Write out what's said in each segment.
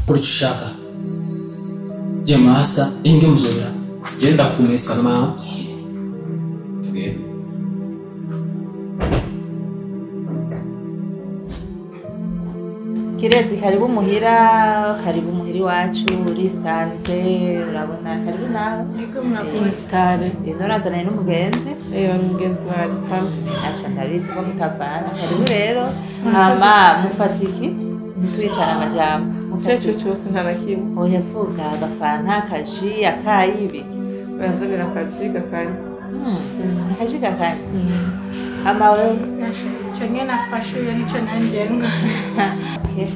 kora icyo ushaka je masta inge muzobera genda kumesa mama tugende kirezi karibu muhira karibu muhira iwacu urisanze urabona karibu nawe Yego murakoze. ino urazananye n'umugenzi Eyo mugenzi wawe pampa. asha ndabizi ko mutavana karibu rero hama mufata iki ntitwicane amajambo Icyo ari cyo cyose nta na kimwe. oya vuga agafanta akaji akayi ibiki Uranzanira akajiga kane. Hmm, akaji gakanye hama wewe icyo nyine nafashe iyo nicyo ntangendwa Okay.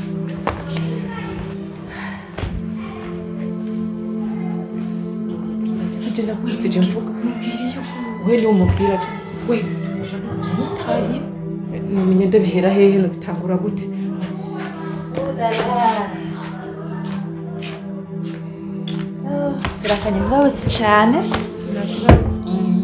Sije sije mvuga. We ni umubwira ati we utayi numenye ndabihera hehe no bitangura gute. turakanye mbabuzi cyane Nakubaza.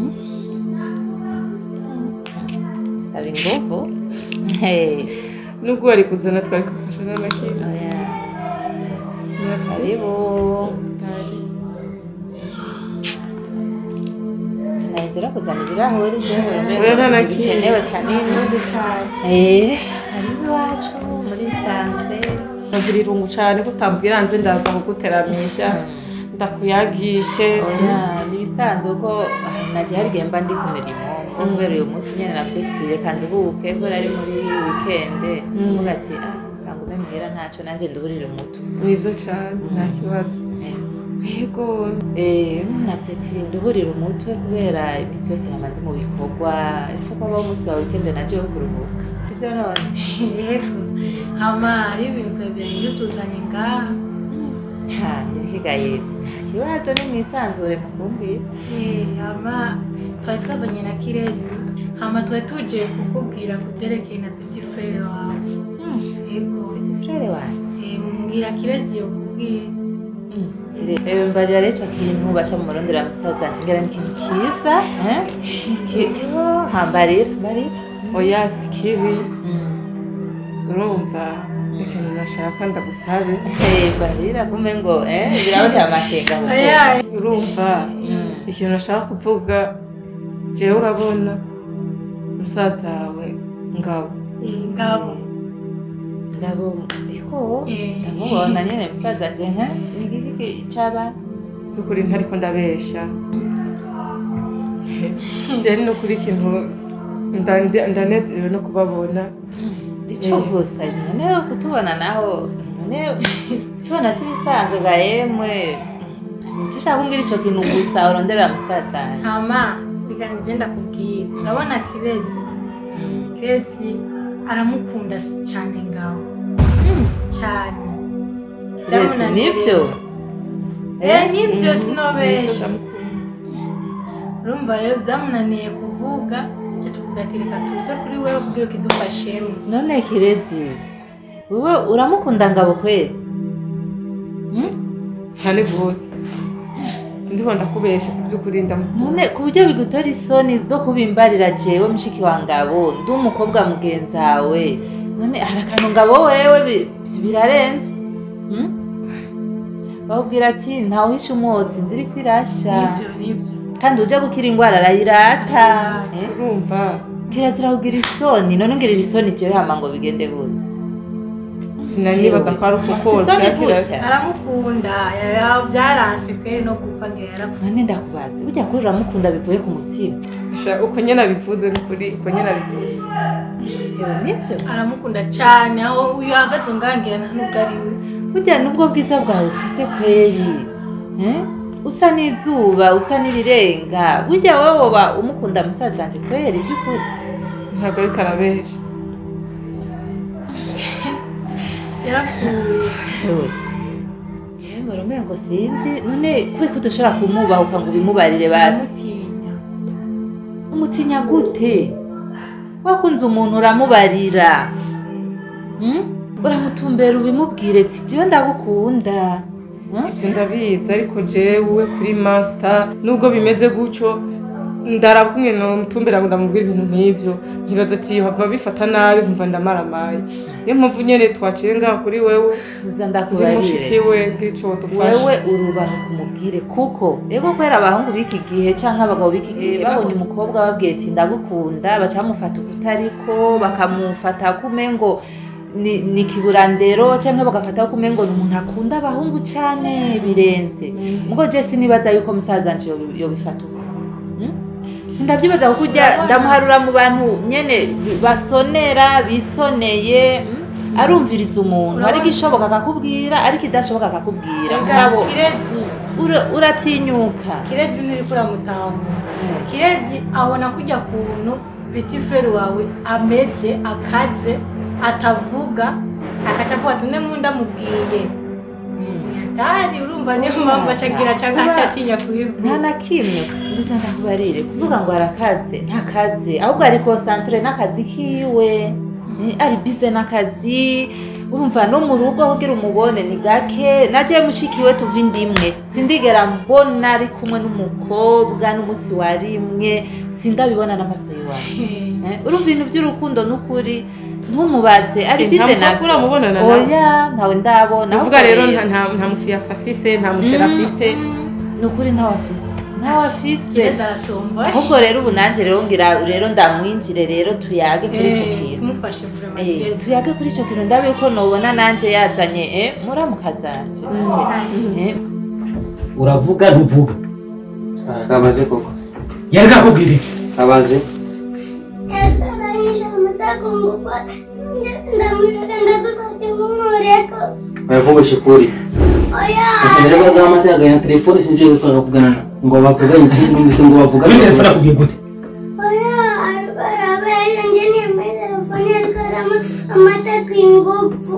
saba inguvu Hey, Nubwo wari kuzana twari kufasha nta na kimwe. oya. Merci. karibu Ari. sinahise kuzana ibirahuri jewe Oya, nta na kimwe. bikenewe kanini Eh, karibu iwacu muri sanze Nagira irungu cyane ko utambwira nze ndaza kuguteramisha. Ndakuyagishe. oya nibisanzwe ko nagiye hari igihe mba ndi ku mirimo ko kubera uyu munsi nyine nabyitiriye kandi ubuke kubera ari muri wikende Mm. uvuga ati ah kangume muhira ntacyo nanjye nduburire umuto Mwiza cyane nta kibazo. Yego. Eh, navyitiriye nduburire umutwe kubera iminsi yose namaze mu bikorwa ifu ko abaho umunsi wa wikende naje wo kuruhuka sibyo none yego hama hari ibintu bibiri tuzanye ngaha ha ntibikigaye nta kibazo ni mwisanzure mukumbwira Eh, hama twari twazanye na kirezi hama twari tuje kukubwira ku byerekeye na petit frere wawe yego ufite frere wanje Eh, mbwira kirezi yokubwiye ewe mbarira rero ico kintu baca mu murondera musaza wanje ngera ni ikintu kiza eh? Ki- kiho hambarira mbarira Oya si kibi. Mm. Urumva ikintu nashaka ndagusabe. Eh, mbarira kumbe ngo eh birabateye amakenga mu oya Urumva Mm. ikintu nashaka kuvuga jewe urabona musaza wawe ngabo eh, ngabo ngabo iho Eh. ndamubona nyene musaza wanje nka igiki caba by'ukuri ntariko ndabesha jewe ni ukuri ikintu nda- nda- ndanezerewe no kubabona ico Eh. gusa none kutubona naho none kutubona si bisanzwe ga yemwe ushaka kumbwira ico kintu gusa uronderera musaza wanje hama reka ngenda kubwira urabona kirezi kirezi aramukunda cyane ngabo cyane Kirezi, nivyo Eh, nibyo Mhm. sinobesha Ndamukunda. urumva rero byamunaniye kuvuga icyo tuvuga ati reka tuze kuri wewe kugira ngo idufashemo none kirezi wowe uramukunda ngabo kweli Hmm? cyane rwose sindiko ndakubesha ku by'ukuri ndamukunda none ku buryo bigutora isoni zo kubimbarira jewe mushiki wa ngabo ndi umukobwa mugenzawe none hari akantu ngabo wewe bi- birarenze Hmm? bakubwira ati ntawuhisha umwotsi nziri kwirasha nibyo nibyo kandi ujya gukira indwara arayirata Arayirata. Eh? urumva kirazira kugira isoni none ungirira isoni jewe hama ngo bigende gute sinanibaza ko ari uko Isoni byakira gutya. aramukunda ya- byaranse kweri no gupfa ngo yarapfa none ndakubaza burya kuri uramukunda bivuye ku mutima Sha, uko nyine abivuze ni ukuri uko nyine abivuze yewe nibyo aramukunda cyane aho uyu ahagaze ngangira nta nubwo ari we burya nubwo bwiza bwawe ufise kweri eh? usa n'izuba usa n'irirenga burya wowe woba umukunda musaza wanje kweri by'ukuri ntabwo ariko arabesha yarapfuye yewe jewe mbona umengo sinzi none kubera ko udashobora kumubahuka ngo ubimubarire basi aramutinya umutinya gute wakunze umuntu uramubarira hmm? uramutumbera ubimubwire ati jewe ndagukunda Hmm? ibyo ndabizi ariko jewe kuri masita nubwo bimeze gutyo ndaraba kumwe nomutumbera ngo ndamubwira ibintu nk'ivyo nkibaza ati hava bifata nabi nkumva ndamaramaye niyo mpamvu nyene twaciye ngaho kuri wewe uza ndi ndakubarire mushikiwe bw'ico dufasha wewe urubaho kumubwire kuko ego kubera abahungu b'iki gihe cyangwa abagabo b'iki gihe Eh, babonye umukobwa babwiye ati ndagukunda baca bamufata ukutariko bakamufata kumengo ni, ni kiburandero cyangwa bagafata kumengo ni umuntu akunda abahungu cyane birenze mugo je sinibaza yuko musaza wanje yobi- yobifata uko Hmm? sindabyibaza kuko ujya ndamuharura mu bantu nyene basonera bisoneye hmm? arumviriza umuntu Urabona- ariko ishoboka akakubwira ariko idashoboka akakubwira Ega, nkabo kirezi ura- uratinyuka kirezi nturiko uramutahura kirezi abona kujya kuntu peti furere wawe ameze akaze atavuga akaca avuga ati une nkunda amubwiye atari urumva niyo mpamvu acagira cyangwa Kuba- acatinya nta kubivuga na kimwe gusa ndakubarire kuvuga ngo arakaze ntakaze ahubwo ari konsantere n'akazi kiwe Eh, ari bize n'akazi urumva no mu rugo kugira umubone ni gake naje mushikiwe tuva indimwe sindigera mbona ari kumwe n'umukobwa n'umunsi wa rimwe sindabibona n'amaso yiwawe Eh, urumva ibintu by'urukundo n'ukuri ntumubaze ari Eh, bize nta mukobwa nabyo uramubonana nawe? oya ntawe ndabona uvuga ahubwo rero nta nta- nta mufiyasi afise nta musheri afise ni ukuri ntawe afise ntawe afise kirezi aratomba ahubwo rero ubu nanjye rero ngira rero ndamwinjire rero tuyage kuri icyo kintu kumufasha vurema Eh, kirezi tuyage kuri icyo kintu ndabe ko nubona nanjye yazanye eh, muramukazanje Eh, uravuga ntuvuga kabaze koko yari kakubwira iki kabaze Yakaganisha amatako ngufa ndamutaka ndagusabye mumureko bayavugisha ukuri oya akagera baga amateka ya telefone sinje yuko kuvugana ngo bavuganye sinumvise ngo bavuga kuri telefone akubwiye gute oya ariko arabesha nje nimbaye telefone ariko arama amatako ingufu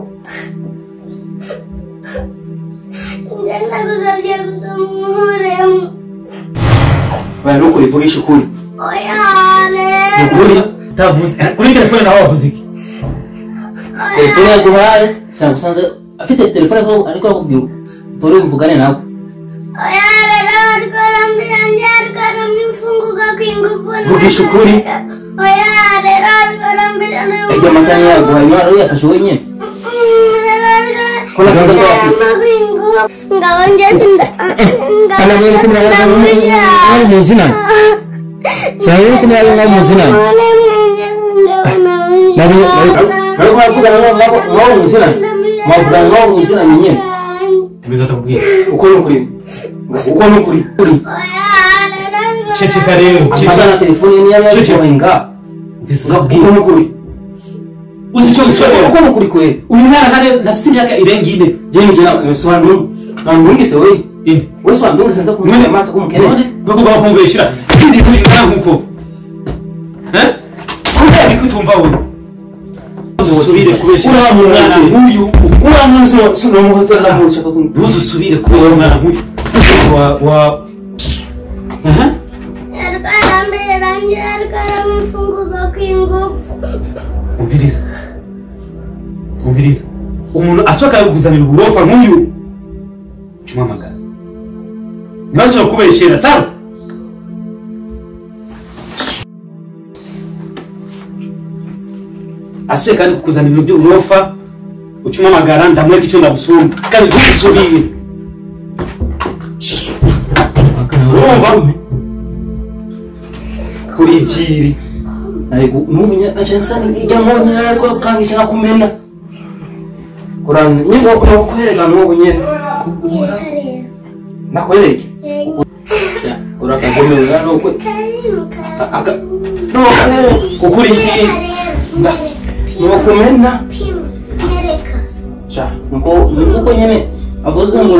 nje ndagusabye gusa mumuremo baya nukuri vugisha ukuri oya ni rero ukuri utavuze eh, kuri telefone nawe wavuze iki telefone yaguhaye sanga usanze afite telefone ko ariko akubwira dore mvugane nawe oya rero ariko arambwira nje ariko aramwifunguka ku ingufu Vugisha ukuri. oya rero ariko arambwira iryo matanya yaguhaye niba rero yafashe wenyine ko nasanze ko afite ngabo nje sinda kana mwe kumwe nawe mu zina cyane mwe kumwe nawe mu zina nawe nawe mwavugana nawe nawe mu zina mwavugana nawe mu zina nyine tubiza atakubwira uko ni ukuri uko ni ukuri ukuri ceceka rero amazana ceceka telefone ye niyo Cece. yaguhaye nga uko ni ukuri uzi icyo wisomera uko ni ukuri kwe uyu mwana ntare ntafite imyaka irenga ine je nije na sobanura nandungise we ine we sobanura nda kumenya amaso kumukene none kuko ugomba kumubeshyira ibindi bintu bingana nk'uko Eh? kubera niko utumva we uzusubire kubeshyira Uriya muntu umwana ati- nk'uyu uriya muntu sino sino muhotera naho ushaka kumenya ntuzusubire kubeshyira umwana nk'uyu wa wa aha umviriza umviriza umuntu asohoka akakuzanira uburofa nk'uyu cumuhamagara ntibashobora kubeshyera sawa asuye kandi kukuzanira ibintu by'uburofa ucumuhamagara ndamwereka icyo ndagusumba kandi ntugusubire urumva kuri ikiri ariko numenya acansa ijya nkonyera ariko kangisha nakumena kuranga nyingo ukwereka n'ubu nyene nakwereke urakagomerera nuko aka nuko kukuri iki nukumena sha nuko nuko nyene avuze ngo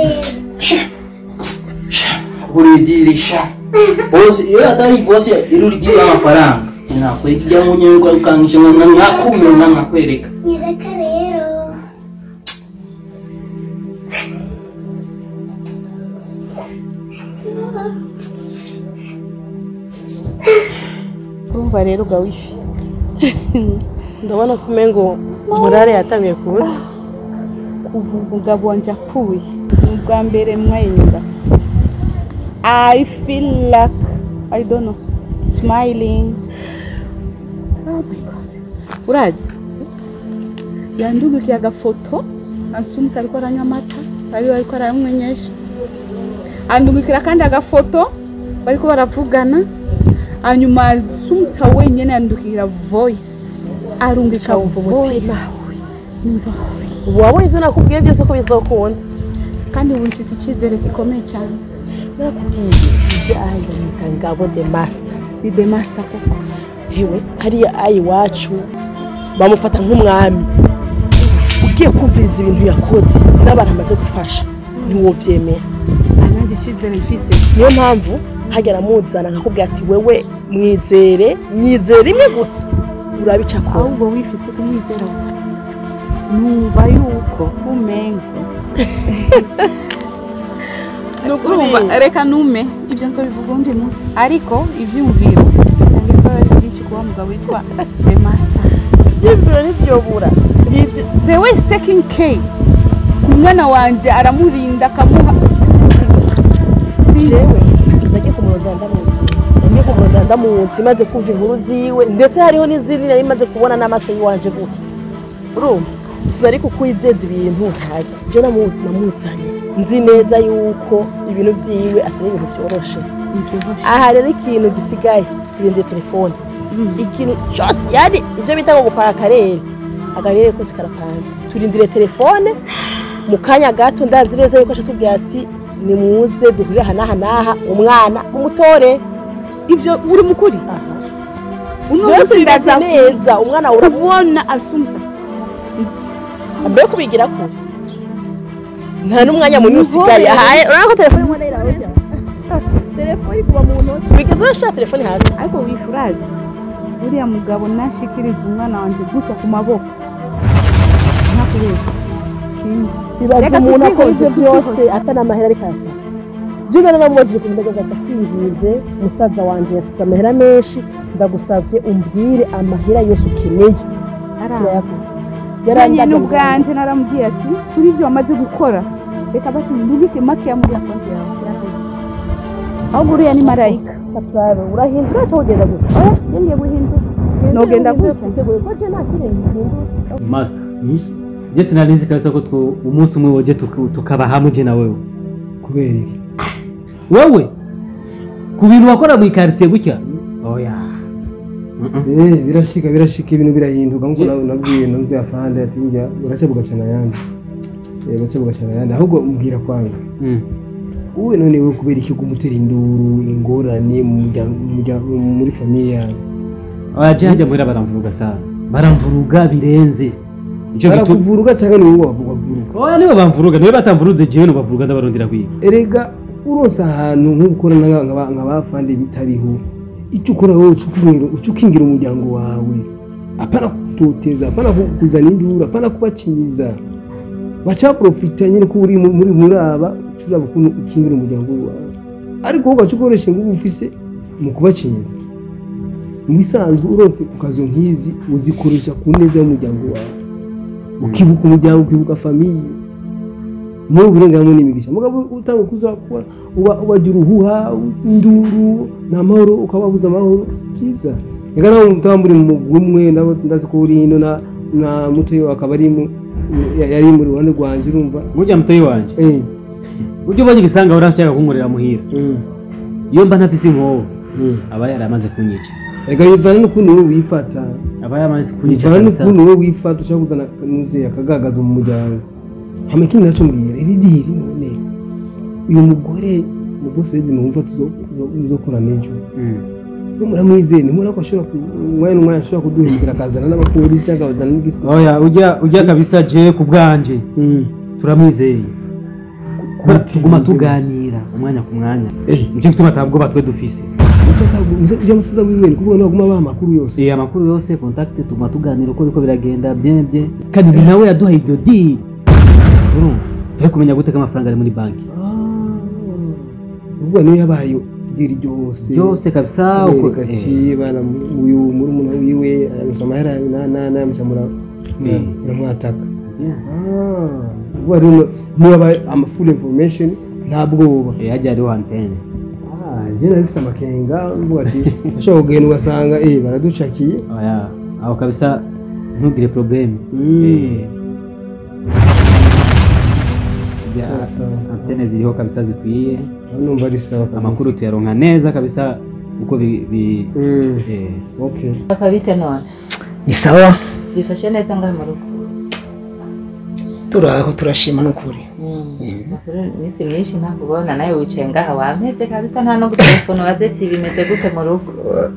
kuridirisha bosi iyo atari bosi irurigira amafaranga nakwereka ijya nkonyera ariko kangisha nakumena nakwereka nyereka rero urumva rero uga wifi ndabona ko umengo murare yatangiye kuza kuva umugabo wanjye apfuye ni ubwa mbere mwayinyura i feel like i don't know smiling oh my god urazi yandugikiye agafoto asumka ariko aranywa amata bari bariko arayamwenyesha andungikira kandi agafoto bariko baravugana hanyuma asumta wenyene yandukira voice arungika voice Numva, ubu wabonye ibyo nakubwiye byose ko bizokunda kandi ubu mfise icyizere gikomeye cyane nakubwiye ibyo ahanyamika ngabo the master bibe master koko hewe hariya ayi iwacu bamufata nk'umwami ugiye kumviriza ibintu yakoze n'abantu amaze gufasha ntiwovyemera nanjye icyizere mfise niyo mpamvu hagera amuzana nkakubwira ati wewe mwizere nyizere rimwe gusa urabica akora ahubwo wifise kumwizera gusa numva yuko umengo urumva reka nume ibyo nzobivuga undi munsi ariko ibyumviro nange ko ari byinshi kuba mugabo witwa the master ivyiyumviro ntivyobura the way is taking care umwana wanje aramurinda akamuha sinzi jewe nagiye kumurondera ndamuzi nagiye kumurondera ndamuzi maze kumva inkuru ziwe ndetse hariho n'izindi nari maze kubona n'amaso yiwanje gutya urumva sinari kukwizeza ibintu ntazi je namu- namuzanye nzi neza yuko ibintu vyiwe atari ibintu vyoroshe nibyoroshe aha rero ikintu gisigaye turindire telefone ikintu cyose yani ibyo bita ngo gupanga akarere akarere kose karapanze turindire telefone mu kanya gato ndazi neza yuko ashatubwira ati nimuze duhurire aha n'aha n'aha umwana umutore ibyo uri mukuri byose biraza neza umwana urabona kubona asumta mbere yo kubigira kure nta n'umwanya munini usigaye aha urabona ko telefone imwe irarya telefone kuba mu ntoki bigeze urashira telefone hasi ariko wifurazi uriya mugabo nashikiriza umwana wanjye gutya ku maboko ntakubeshya sinzi bibaza Reka umuntu akora ibyo tubyihorere, byose atari amahera ariko asa jiga naramubajije ku ndege twinginze musaza wanjye yasize amahera menshi ndagusabye umbwire amahera yose ukeneye turayaguha yaranye n'ubwanje naramubwiye ati kuri ibyo wamaze gukora reka basi ndubike make ya muri konti yawe yarakoze ahubwo uriya ni marayika turabe urahindura cyangwa ugenda gutya oya ngiye guhindura Nogenda gutya. twiteguye ko je nta kindi hindura master je sinari nzi kabisa ko two umunsi umwe woje tuka- tukaba hamwe je na wewe kubera iki wewe ku bintu wakora mu ikaritiye gutya oya Eh, birashika birashika ibintu birahinduka nkuko Je- nawe nabwiye navuze afande ati njya uraca bugacana ayandi Eh, uraca bugacana ayandi ahubwo mbwira kwanza Mm. wowe none we kubera iki gumutera induru ingorane mu muryango- mu muryango- muri famiye yawe oya je hajya muhira baramvuruga sana baramvuruga birenze ico gitu barakuvuruga cyangwa ni wowe wavu- wavuruga oya nibo bamvuruga niwe batamvuruze jewe nobavuruga ndabarondera kwiga erega urose ahantu nk'ukora nk'abafande bitariho icyo ukora wowe uca ukingira- uca ukingira umuryango wawe apana kutoteza apana kuzana induru apana kubakinyiza baca baprofita nyine ko uri mu- muri muri aba ushobora ukuntu ukingira umuryango wawe ariko wowe ugaca ukoresha ingufu ufise mu kubakinyiza mu bisanzwe urose ku kazo nk'izi uzikoresha ku neza y'umuryango wawe ukibuka umuryango ukibuka famiye muri uburenganzira n'imigisha mugabo utanga kuzakora uba ubagira uruhuha induru ni amahoro ukababuza amahoro si byiza reka nawe mutaba muri mu mugwi umwe nabo ndazi ko uri hino na na mutoyo akaba ari mu ya- yari mu ruhande rwanjye urumva burya mutoyi wanje eh burya ubonye igisanga urashaka kunkorera muhira mm, iyo mba ntafise inkoho mm. aba yaramaze kunyica reka bivana n'ukuntu wowe wifata aba yaramaze kunyica bivana kabisa n'ukuntu wowe wifata ushaka kuzana nuze akagagaza mu muryango hama ikindi naco mbwira iri diri none uyu mugore mu bose redi mwumva tuzokorana ejo Mm. muramwizeye ntimubona ko ashobora ku- umwanya n'umwanya ashobora kuduhindukira akazana n'abapolisi cyangwa akazana n'igisi oya ujya ujya kabisa je ku bwanje turamwizeye Kubera Gute tuguma wizeye? tuganira umwanya ku mwanya Eh. nicyo gituma atabwoba twe dufise ujya musaza wiwe ni kuvuga naguma baha amakuru yose Eh, amakuru yose contact tuguma tuganira uko biriko biragenda bien bien kandi ni nawe yaduhaye iryo diri urumva turi kumenya gute ko amafaranga ari muri banki uvuga niyo yabaye diri ryose byose kabisa uko uko ati bana uyu muri umuntu wiwe aramusa amahera na na na mucamura Eh. muramwataka Yeah. uvuga rero niyo yabaye ama full information nta bwoba Eh, hajya hariho antene je nabifise amakenga mvuga ati ashobora kugenda ugasanga eh baraducakiye oya aho kabisa ntugire probleme Mm. Eh. Ya, Sawa, sawa. antene ziriho kabisa zikwiye aho numva ari sawa kabisa. amakuru tuyaronka neza kabisa uko bi, bi Mm. eh, okay bakabite none ni sawa byifashe neza ngaho mu rugo turaho turashima n'ukuri makuru iminsi myinshi ntakubona nawe wicaye ngaha wampevye kabisa nta no gutelefona ubaze ati bimeze gute mu rugo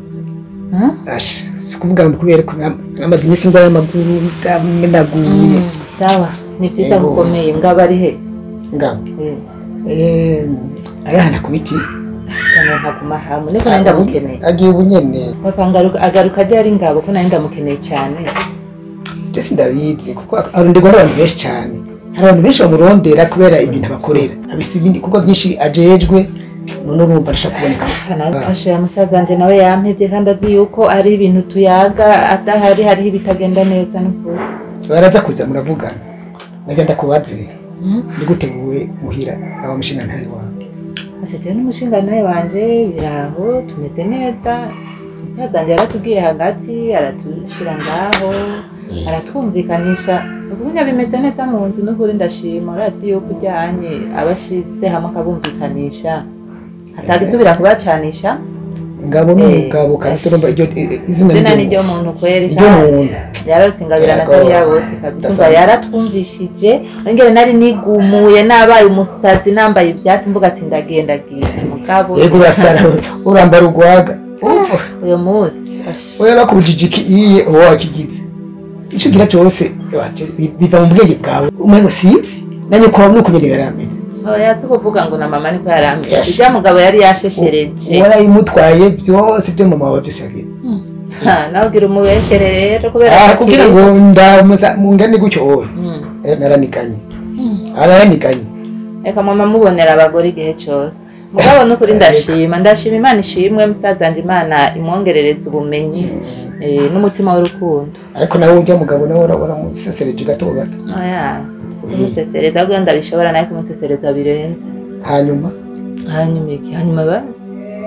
Huh? Ash, si kuvuga ngo kubera ko nam- namaze iminsi ndwaye amaguru ndamenaguye Mm, sawa ni byiza Yego. gukomeye ngabo ari he ngabo Eh, Eh, arihana ku biti cyane nkaguma hamwe niko nari ndamukeneye agiye ubunyene papa ngaruka agaruka ajya ari ngabo ko nari ndamukeneye cyane byose ndabizi kuko aronderwa n'abantu benshi cyane hari abantu benshi bamurondera kubera ibintu abakorera abisa ibindi kuko byinshi ajejwe none urumva arashaka kuboneka nafashe ya musaza wanje nawe yampevye kandi azi yuko ari ibintu tuyaga adahari hariho ibitagenda neza n'ukuri baraza kuza muravugana nagenda kubaze Mm. ni gute wowe muhira aba mushinga ntayo wawe Ase n'umushinga nawe wanje biraho tumeze neza musaza wanje yaratubwiye hagati aratushira ngaho aratwumvikanisha ubunya bimeze neza mu nzu n'ukuri ndashima urazi yuko ujyanye abashize hamwe akabumvikanisha atagisubira kubacanisha ngabo ni Eh, umugabo kabisa urumva iryo eh, izina izina ni ni ryo muntu kweri iryo muntu yarose ingabira na Yego. kariya bose kabisa umva yaratwumvishije ngere nari nigumuye nabaye umusazi nambaye ivyatsi mvuga ati ndagenda giye mugabo yego urasara urambara urwaga Umva, uyu munsi ash, wowe bakubujije iki iye uwo wakigize icyo ugira cyose waje- bi- biva mu bwenge bwawe umengo sinzi nanjye kuba nuko nyine yari ameze oya si kuvuga ngo na mama niko yarambiye Yes. ijya mugabo yari yasheshereje warayimutwaye byose byo mama wawe byose yagiye Ha, nawe ugira umubeshere rero kubera Ah, ko kugira akiri- ngo ndamuza mungane gutyo wowe Mm. Eh, naranikanye Mm. aranikanye reka mama mubonera abagore igihe cyose mugabo n'ukuri ndashima ndashima imana ishimwe musaza wanje imana imwongerereza ubumenyi eh, n'umutima w'urukundo ariko nawe ujya mugabo nawe ura- uramusesereje gato gato oya kumusesereza ahubwo ndabishobora nawe kumusesereza birenze hanyuma hanyuma iki hanyuma basi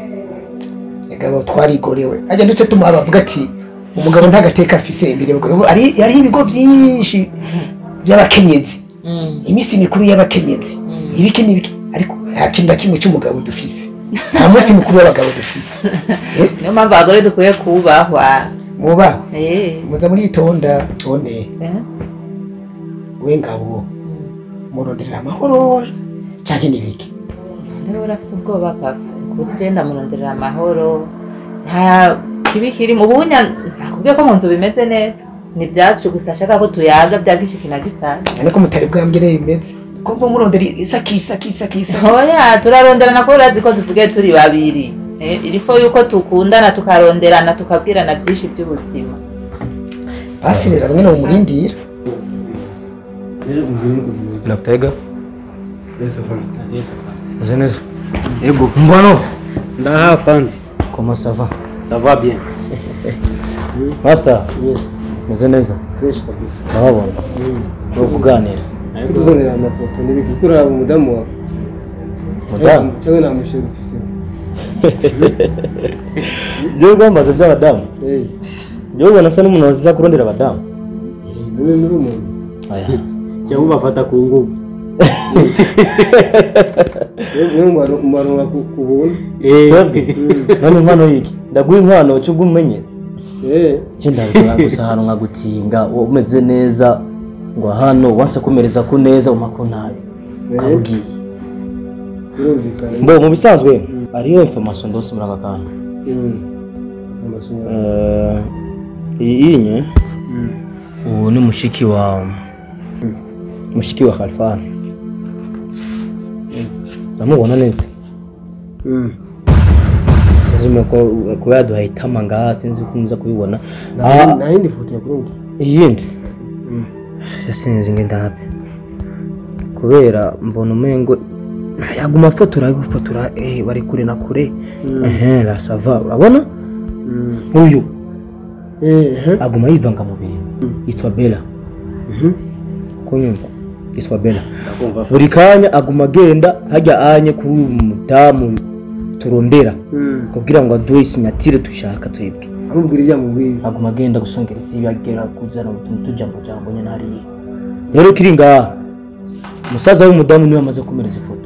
mugabo twarigorewe ajya ndetse tumuha bavuga ati umugabo ntagateka afise imbere y'abagore ubu ari hariho ibigo byinshi by'abakenyezi Mm, iminsi mikuru y'abakenyezi mm. ibiki n'ibiki ariko nta kintu na kimwe cy'umugabo dufise nta munsi mukuru w'abagabo dufise Eh, niyo mpamvu abagore dukwiye kubahwa mubaho Eh, muza muritonda tone eh, we ngabo mm. muronderera amahoro canke n'ibiki niba urafise ubwoba papa kuri je ndamuronderera amahoro nta kibi kirimo ubunya nakubwiye ko mu nzu bimeze neza ni ibyacu gusa ashaka ko tuyaga byagishiki na gisaza ariko mutari bwambwire bimeze ko mba murondera isaki isaki isaki isaki oya turaronderana ko urazi ko dusigaye turi babiri Eh, irifo yuko tukundana tukaronderana tukabwirana byinshi by'ubuzima basi rero bamwe mumurindira Nakutega? Uze neza? Ego. Mbano? Ndaha fandi. Comment ça va? Ça va bien. Master? yes Uze neza? fresh kabisa Ndababona. Ni ukuganira. kutuzanira amafoto n'ibiki kuko uraba umudamu wawe Mudamu? cyangwa nta mushere ufise Ibyo rwambaza by'abadamu? Eh, Ibyo ubona asa n'umuntu waziza kurondera abadamu? none nuri umuntu Aya. Cyangwa ubafata ku nguvu. niyo umaronka ku buntu Twebwe? None inkwano yiki? Ndaguha inkwano cyo umenye. Eh, Cyenda gusa ahantu nkagutinga wowe umeze neza ngo hano wase kumereza ku neza umako nabi. Ukabwiye. birumvikana Mbo mu bisanzwe hariyo information ndose muri aka kantu. Mm. Amasomo. Eh, iyi inye ubu ni mushiki wa mushiki wa Khalfan. Ndamubona neza. Mm. Lazima ko kuba yaduhaye itama ngaha sinzi ko muza kubibona. Nta- Ah, nta yindi foto yakurungi iyindi sinzi ngo ndabe kubera mbona umengo yaguma afotora afotora eh bari kure na kure ehe la sava urabona uyu aguma yivanga mu bintu yitwa Bella kunyumva yitwa Bella buri kanya aguma agenda hajya anye kuri uyu mudamu turondera kugira ngo aduhe isinyatire dushaka twebwe amubwira ibyo amubwira aguma agenda gusongera isi yagera kuzana utuntu tujambo jambo nyine hariya rero kiri ngaha umusaza w'umudamu niwe amaze kumereza ifoto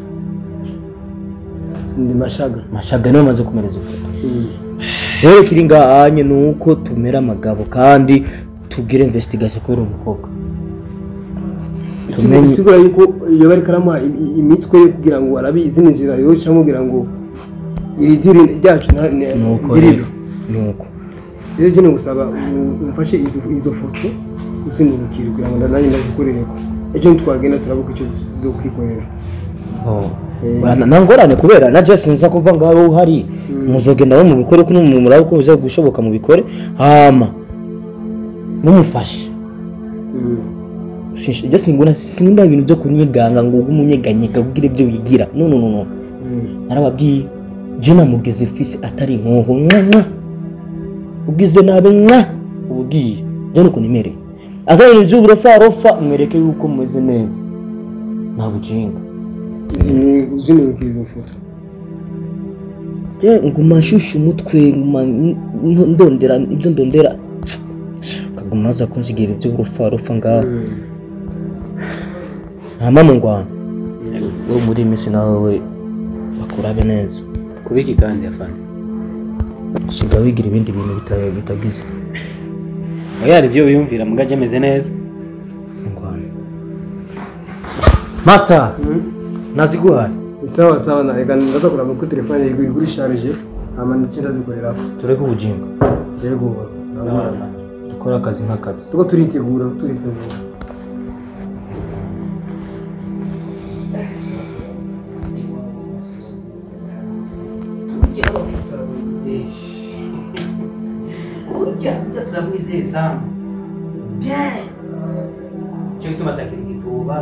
ndi mashaga mashaga niwe amaze kumereza ifoto rero kiri ngaha nye ni uko tumera amagabo kandi tugire investigation kuri uwo mukobwa Tumenye- bisigura yuko iyo bari karamuha im- im- imitwe yo kugira ngo arabe izindi nzira yoca amubwira ngo iri diri ryacu nta- ne- nuko ndiribe. rero nuko rero jya gusaba um- umfashe izo izo foto uzindukire kugira ngo nanjye ndazikorereko ejo ntitwagenda turabuka icyo zo kwikorera Bana- nta ngorane kubera na Jesse nza kuva ngaho uhari muzogenda bo mubikore ko murabe uko biza gushoboka mubikore hama mumufashe Shisha- Jesse nguna sinkunda ibintu byo kunyeganga ngo ube umunyeganyega kugira ibyo wigira no no no no narababwiye je namugeze fisi atari inkoho mwa mwa ugize nabi mwa ubwiye je nuko nimereye azanye iby'uburofarofa mwereke yuko mumeze neza nta bujinga uzindukire izo foto Je nguma nshusha umutwe nguma n- n- ndondera ibyo ndondera kaguma aza kunsigira ibyo urufarufa ngaho hama mu ngwano wo muri iyi minsi nawe we bakurabe neza kubiki kandi afande usiga wigira ibindi bintu bita- bitagize oya hari ibyo wiyumvira mugajya ameze neza ingwano master naziguhaye sawa sawa na reka ndaza kuraba ko telefone yawe iri kuri sharije hama ndetse ndazikorera tureke ubujinga yego dukore akazi nk'akazi tuko turitegura turitegura burya burya turamwizeye sana bien cyo gituma atakira igituba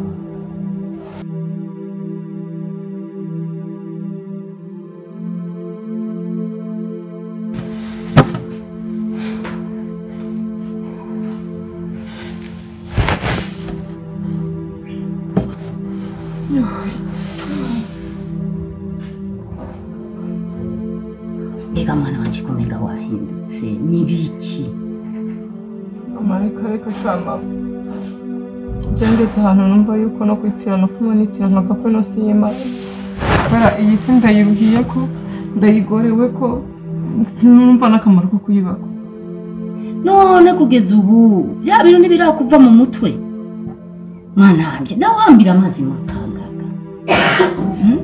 mbega mwana wanje kumenga wahindutse nibiki amareka reka shama byanditse ahantu numva yuko no kwipfira no kumanitira nkava ko ino si y'imana kubera iyi si ndayiruhiye ko ndayigorewe ko sinumva n'akamaro ko kuyibaka none kugeza ubu bya bintu ntibirakuva mu mutwe mwana wanjye nawe wambira amazi makangaga Hmm?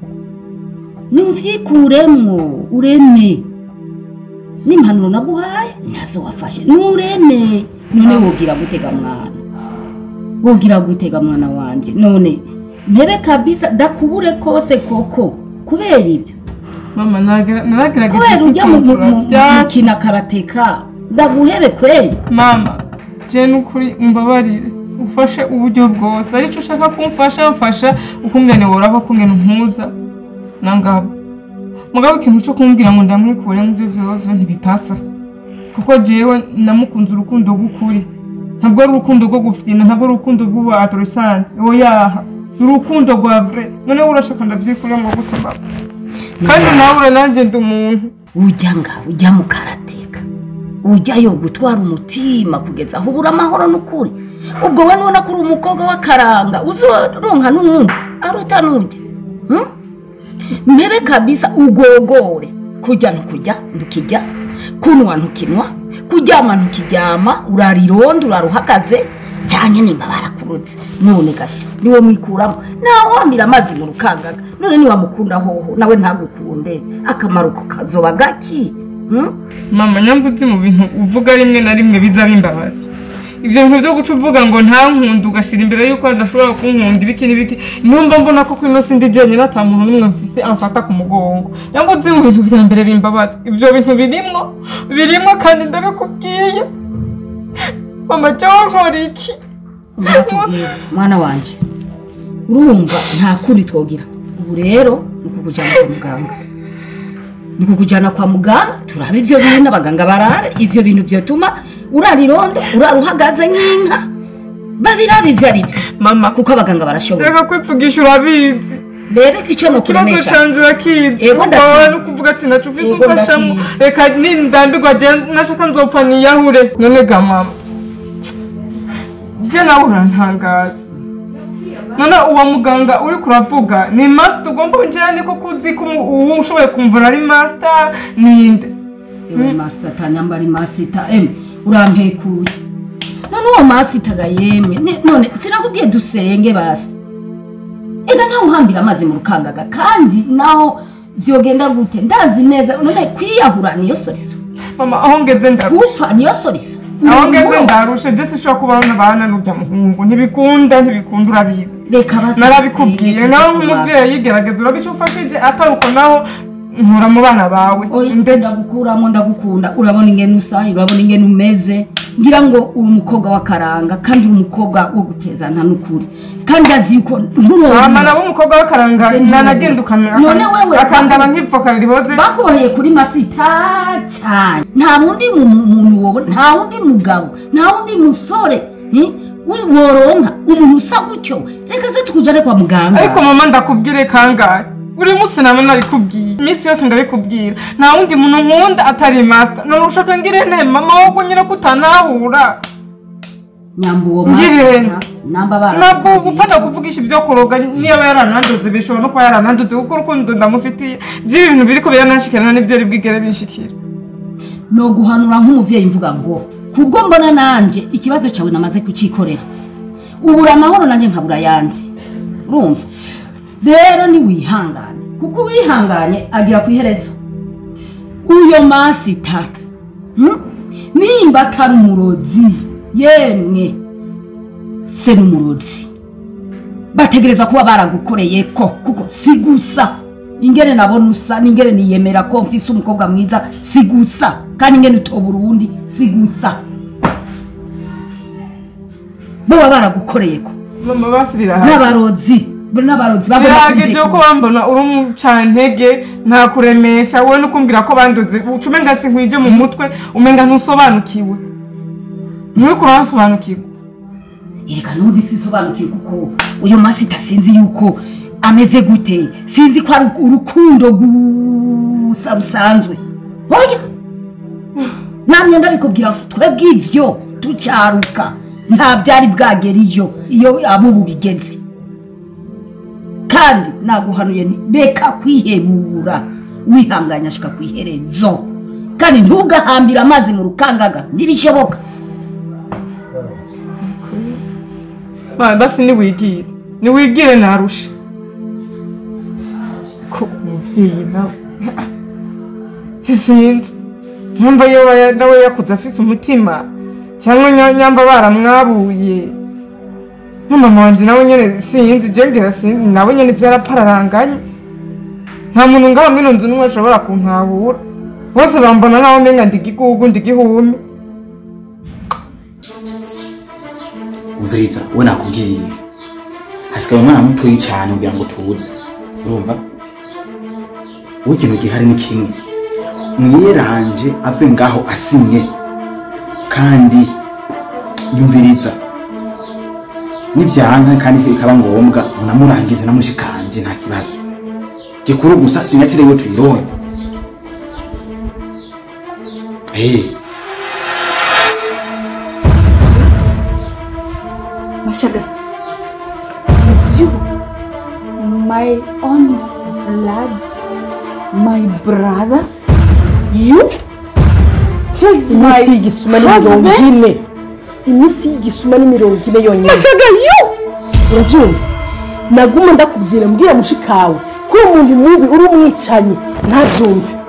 nuvyikuremwo ureme n'impanuro naguhaye nazo wafashe nureme none wogira gutega mwana wogira gutega mwana wanje none ntebe kabisa dakubure kose koko kubera ibyo mama naragerageje kubera ujya mu kwikontorora mu- mu byasi. gukina karateka ndaguhebe kweli mama je nukuri umbabarire ufashe uburyo bwose aricyo ushaka kumfasha mfasha ukungene woraba ukungene umpuza nangabo mugabo ikintu cyo kumbwira ngo ndamwikure mu byo vyovyo ntibipasa kuko jewe namukunze urukundo rw'ukuri ntabwo ari urukundo rwo gufina ntabwo ari urukundo rw'ubu adolescence oyaha ni urukundo rwa vrai noneho urashaka ndavyikurira ngo gute baba kandi nawe nanjye ndi umuntu ujya nga ujya mu karateka ujyayo gutwara umutima kugeza aho ubura amahoro n'ukuri ubwo we nubona ko uri umukobwa w'akaranga uzoronka n'uwundi aruta n'ujya Hmm? mbebe kabisa ugogore kujya ntukujya ntukijya kunwa ntukinwa kuryama ntukiryama urara irondo urara uhagaze cyane nimba barakurutse none gasha niwe mwikuramo nawe wamira amazi mu rukangaga none niwamukunda hoho nawe ntagukunde akamaro ko kazoba gaki Hmm? mama nyamba uzi mu bintu uvuga rimwe na rimwe biza bimbabaza ibyo bintu byo guca uvuga ngo nta nkunda ugashyira imbere y'uko adashobora kunkunda ibiki n'ibiki numva mbona ko kuri ino si ndi jyenyine ata muntu n'umwe mfise amfata ku mugongo nyamba uzi mu bintu bya mbere bimbabaza ibyo bintu birimwo birimwo kandi ndabikubwiye mama cyangwa nkora iki Ndakubwira, mwana wanjye urumva nta kundi twogira ubu rero ni ukukujyana kwa muganga ni ukukujyana kwa muganga turaba ibyo bintu abaganga barabe ibyo bintu byatuma urara irondo urara uhagaze nk'inka babirabe ibyo ari byo mama kuko abaganga barashoboye reka kwipfugisha urabizi rero icyo ni ikibazo ukuremesha canje urakizi Ego, wawe ndakizi. no kuvuga ati naco ufise Ego, umfashamo ndakizi. reka nindambirwa je nashaka nzopfa niyahure none ga mama je nawe urantangaza none uwo muganga uri kuravuga ni master tugomba winjira niko kuzi ko umu- uwo ushoboye kumvura ari master ninde ewe masita tanyambara imasita emwe urampekuye none uwo masita ga yemwe ni- none sinakubwiye dusenge basi ega ntawe uhambira amazi mu rukangaga kandi naho vyogenda gute ndazi neza none kwiyahura niyo soriso mama aho ngeze ndarusha gupfa niyo soriso aho ngeze Umuntu ndarusha je sinshobora kubaho n'abana n'urya muhungu ntibikunda ntibikunda urabizi reka basi narabikubwiye dusenge, nawe tujye nk'umuvyeyi gerageza urabe ico ufashije atari uko naho nkura mu bana bawe oya ndagukuramo ndagukunda urabona ingene usa urabona ingene umeze ngira ngo uri umukobwa w'akaranga kandi uri umukobwa wo gupezana n'ukuri kandi azi yuko ama nabo umukobwa w'akaranga nanagenda ukamera none wewe akandaba nk'ipfoka riboze bakuboheye kuri masita cyane nta wundi mu- mu- muntu wowe nta wundi mugabo nta wundi musore eh, wi- woronka umuntu usa gutyo reka se tukujane kwa muganga ariko mama ndakubwire kangahe buri munsi nama nabikubwiye iminsi yose ndabikubwira nta wundi muntu nkunda atari master none ushaka ngire nte mama wowe nyine ko utanahura nyamba uwo ngire masita namba bara ntabwo gupata kuvugisha ibyo kuroga niba yarananduze bishobora no kuba yarananduze kuko urukundo ndamufitiye by'ibi bintu biriko biranashikirana n'ibyo ari bwigere binshikira no guhanura nk'umuvyeyi mvuga ngo kubwo mbona nanje ikibazo cyawe namaze kucikorera ubura amahoro nanjye nkabura yandi urumva rero ni wihangane kuko wihanganye agira ku iherezo uyo masita hmm? nimba atari umurozi yemwe se n'umurozi bategereza kuba baragukoreye ko kuko si gusa ingene nabona usa n'ingene niyemera ko mfise umukobwa mwiza si gusa kandi ingene utobura uwundi si gusa boba baragukoreye ko mama basi birahari n'abarozi n'abarozi babona birageje ko bambona uri umucantege nta kuremesha wowe no kumbwira ko banduze uca umenga sinkwije mu mutwe umenga ntusobanukiwe nturiko urasobanukirwa reka n'undi sinsobanukiwe kuko uyu masita sinzi yuko ameze gute sinzi ko ari urukundo gusa rusanzwe oya namye ndabikubwira twebwe ivyo tucaruka nta byari bwagera iyo iyo abo ubu bigeze kandi naguhanuye nti reka kwihebura wihanganya ashika ku iherezo kandi ntugahambire amazi mu rukangaga ntibishoboka Ma, basi niwigire niwigire narusha ko umuvyeyi nawe sinzi nyamba yoba ya- nawe yakuze afise umutima cyangwa nya- nyamba baramwabuye n'umama wanje nawe nyene sinzi je ngira sinzi nawe nyene vyarapararanganye nta muntu ngaho mwino nzu n'umwe ashobora kunkabura bose bambona naho menga ndi igigugu ndi igihumi umviriza we nakubwiye hasigaye umwana mutoyi cyane kugira ngo tuze urumva wowe ikintu gihari ni kimwe mwiyeranje ave ngaho asinye kandi yumviriza nibyanka kandi bikaba ngombwa munamurangize na mushikanje nta kibazo gikuru gusa sinyatire we tuyironye hey. Mashaga. It's you. My own blood. My brother. You killed my iminsi y'igisuma ni mirongo husband. ine iminsi y'igisuma ni mirongo ine yonyine Mashaga, you! urabyumva naguma ndakubwira mbwira mushikawe ko uri umuntu mubi uri umwicanyi ntabyumve